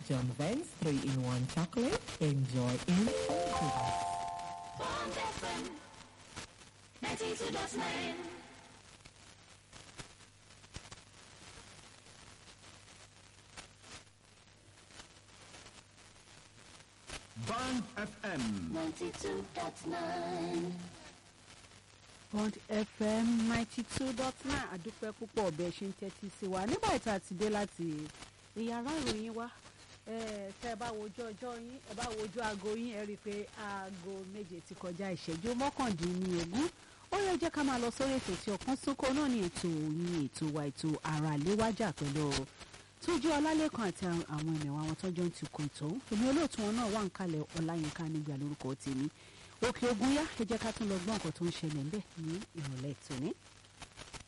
John Vance 3-in-1 chocolate. Enjoy in confidence. Bond FM 92.9. Band FM. 92.9. Bond FM ninety two dot nine àdúpẹ́ púpọ̀ ọ̀bẹ ṣe ń tẹ́tí sí wa nígbà tí a ti dé láti ìyàrá ìròyìn wa eh, tẹ́ ẹ bá wojú ọjọ́ yín ẹ bá wojú aago yín ẹ rí i pé aago méje ti kọjá ìṣẹ́jú mọ́kàndínlógún ó yẹ jẹ́ ká máa lọ sórí ètò tí ọ̀kan súnkọ náà ní ètò yín ètò wa ètò ara léwájà pẹ̀lú tójú ọlálẹ́kan àti àwọn ènìyàn àwọn tọ́jọ́ ń tukọ̀ ètò èmi olóòtú wọn náà wà ń kalẹ̀ ọláyínká nígbà lórúkọ tèmi òkè ogun yá ẹ jẹ́ ká tún lọ gbọ́ nǹkan tó ń ṣẹlẹ̀ ńbẹ̀ ní ìrọ̀lẹ́ tòní.